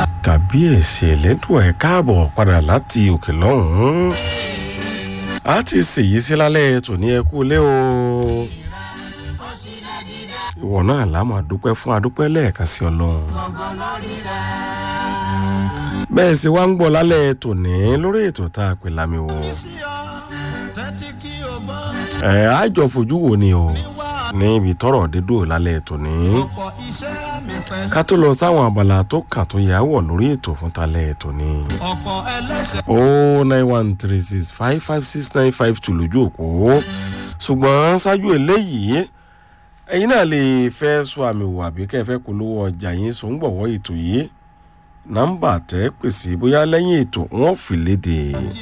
kàbíyèsí ẹlẹ́dùn ẹ̀ káàbọ̀ padà láti òkè lọ́hùn-ún a ti ṣèyí sí lálẹ́ tòní ẹ kú lé o ìwọ náà lámà dúpẹ́ fún adúpẹ́ lẹ́ẹ̀kan sí ọlọ́run bẹ́ẹ̀ sì wá ń gbọ́ lálẹ́ tòní lórí ètò tá a pè lámì wò ẹ àjọ fojú wo ni o ní ibi tọrọ dídò lálẹ́ tòní ká tó lọ sáwọn abala tó kàn tó yà wọ̀ lórí ètò fún talẹ́ tòní o nine one three six five five six nine five two lójú òpó ṣùgbọ́n ṣáájú eléyìí ẹ̀yin náà lè fẹ́ sọ àmì wò àbí kẹ́ ẹ fẹ́ polówó ọjà yín sọ ń gbọ̀wọ́ ètò yìí nọ́mbà tẹ́ pèsè bóyá lẹ́yìn ètò wọn fi léde.